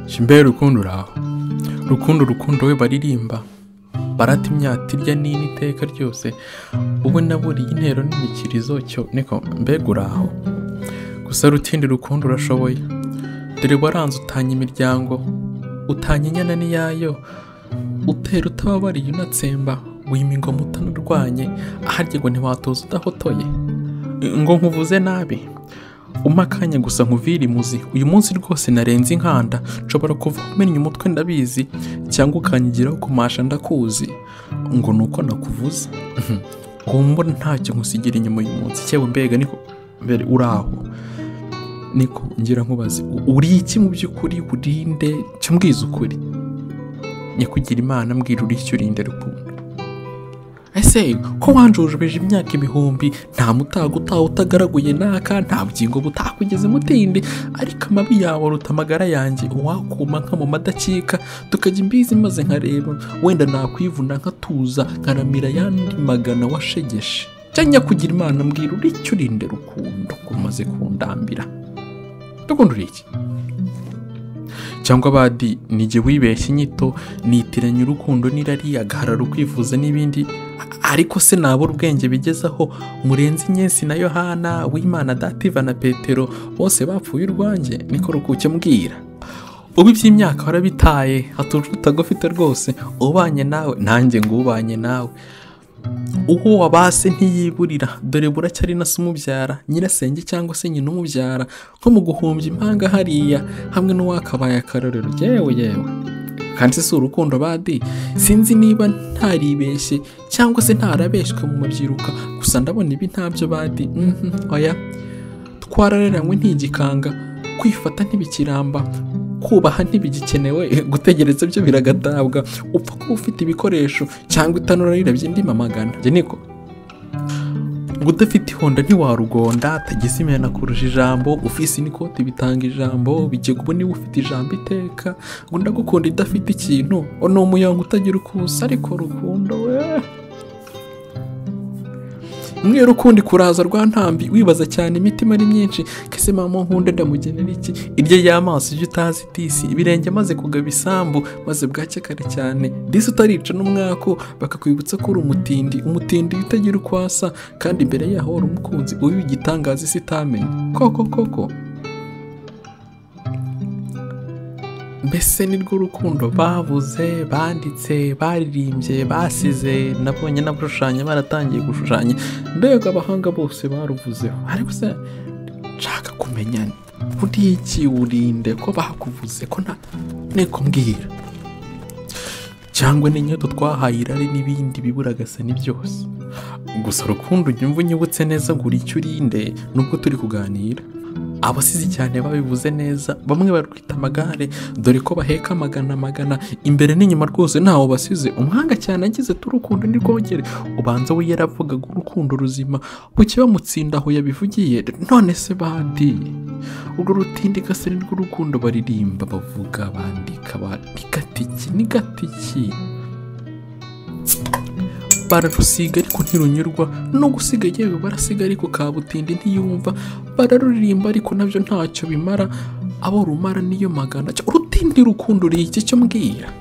shimbe rukundo uraho rukundo rukundo we baririmba barata imyata irya n'ini iteka ryose ubu naburiye intero n'imikirizo cyo niko mbega uraho gusa rutindi rukundo urashoboye dore waranze utanya imiryango utanya inyana n'iyayo utera utababariye unatsemba wima ingoma utanarwanye aharya ngo ntiwatoza udahotoye ngo nkuvuze nabi umpa akanya gusa nkuvire imuzi uyu munsi rwose narenze inkanda nshobora kuva umennye umutwe ndabizi cyangwa ukanyigiraho kumasha ndakuzi ngo ni uko nakuvuze mbona ntacyo nkusigira inyuma uyu munsi cyewe mbega niko mbere uraho niko ngira nkubaze uri iki mu by'ukuri urinde cyo mbwiza ukuri nyakwigira imana mbwira uri icyo urinde rukundo ese ko wanjujubeje imyaka ibihumbi nta mutago utaha utagaraguye naka nta bugingo butakugeze mutindi ariko amabi yawe aruta amagara yanjye uwakuma nka mu madakika tukajya imbizi maze nkareba wenda nakwivuna nkatuza nkaramira ayandi magana washegeshe cyangwa kugira imana mbwira uri icyo urinde rukundo ko umaze kundambira rukundo uri iki cyangwa abadi nige wibeshye inyito nitiranya urukundo n'irari agahararo kwifuza n'ibindi ariko se nabura ubwenge bigezaho murenzi inyensi na yohana wimana dativa na petero bose bapfuye urwanjye niko rukuke mbwira ubu iby'imyaka warabitaye hatuje utagufite rwose ubanye nawe nanjye ngo ubanye nawe uwo wabase ntiyiburira dore buracyari na se umubyara nyirasenge cyangwa se nyina umubyara nko mu guhumbya impanga hariya hamwe n'uwakabaye akarorero yewe yewe kandi si urukundo badi sinzi niba ntaribeshye cyangwa se ntarabeshywe mu mabyiruka gusa ndabona ibi ntabyo badi mhm, oya twarareranywe ntigikanga kwifata ntibikiramba kubaha ntibigikenewe gutegereza byo biragatabwa upfa kuba ufite ibikoresho cyangwa itanura rirabye indi mamagana njye niko ngo udafite ihonda ntiwarugonda tageze imena kurusha ijambo ufise n'ikoti bitanga ijambo bigega ubu niba ufite ijambo iteka ngo ndagukunda idafite ikintu o ni umuyonga utagira ukusa ariko rukundo we umweru ukundi kuraza rwa ntambi wibaza cyane imitima ari myinshi kese mama nkunde ndamugenera iki irye y'amaso ibyo utazi disi ibirenge maze kugaba isambu maze bwacye kare cyane disi utarica n'umwako bakakwibutsa ko uri umutindi umutindi utagira uko asa kandi imbere yaho wari umukunzi uyu igitangaza isi itamenye koko koko mbese nirwo rukundo bavuze banditse baririmbye basize nabonye n'abashushanya baratangiye gushushanya mbega abahanga bose baruvuzeho ariko se nshaka kumenya uri iki urinde ko bakuvuze ko nta nteko mbwira cyangwa n'inyoto twahaye irari n'ibindi biburagasani byose gusa rukundo ujya umva unyibutse neza ngo uri icyo urinde nubwo turi kuganira abasizi cyane babivuze neza bamwe barwita amagare dore ko baheka amagana magana imbere n'inyuma rwose ntawe basize umwanga cyane agize turukundo nirwongere ubanza we yaravugaga urukundo ruzima buke bamutsinda aho yabivugiye none se bandi urwo rutindi gasa nirwo urukundo baririmba bavuga bandika ba- ni gatiki ni gatiki bararusiga ariko ntirunyurwa no gusiga yewe barasiga ariko kabutindi ntiyumva bararuririmba ariko nabyo ntacyo bimara abo rumara niyo magana cyo urutindi rukundo uri iki cyo mbwira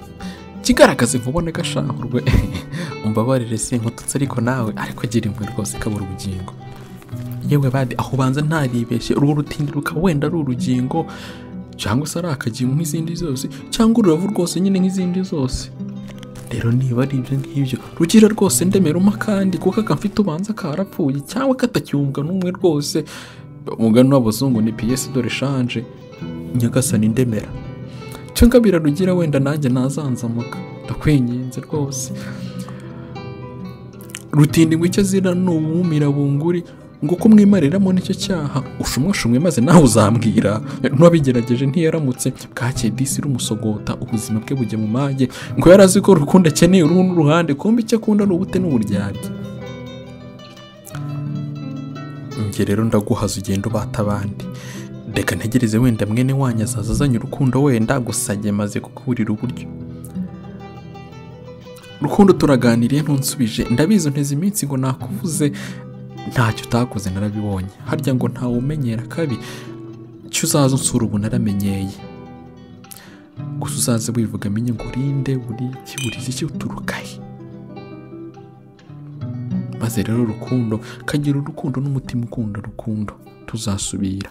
kigaragaze vuba na gashahurwe umbabarire sinkututse ariko nawe ariko gira imwe rwose kabura ubugingo yewe badi aho ubanza ntaribeshye urwo rutindi rukaba wenda ari urugingo cyangwa se ari akagingo nk'izindi zose cyangwa ururavu rwose nyine nk'izindi zose rero niba ari ibyo ngibyo rugira rwose ndemera umpa kandi kuko akamfite ubanza karapfuye cyangwa katacyumvwa n'umwe rwose umugani w'abazungu ni piyesi dore shanje nyagasani ndemera cyangwa birarugira wenda nanjye ntazanzamuka ndakwinginze rwose rutinda ingwe icyo azira ni uwumira bunguri ngo ko mwimariramo nicyo cyaha ushumwashumwe maze nawe uzambwira n'uwabigerageje ntiyaramutse bwakeye disi rumusogota ubuzima bwe bujya mu mage ngo yari azi ko rukundo akeneye uruhu n'uruhande kumbe icyo akunda ni ubute n'uburyarya njye rero ndaguhaza ugenda ubata abandi reka ntegereze wenda mwene wanyu azaza azanye urukundo wenda gusa njye maze kukuburira uburyo rukundo turaganiriye ntunsubije ndabizi unteze iminsi ngo nakuvuze ntacyo utakoze narabibonye harya ngo ntawe umenyera kabi cyo uzaza unsura ubu naramenyeye gusa uzaze wivuga amenye ngo urinde buri iki buri iki uturuka he maze rero urukundo kagira urukundo n'umutima ukunda rukundo tuzasubira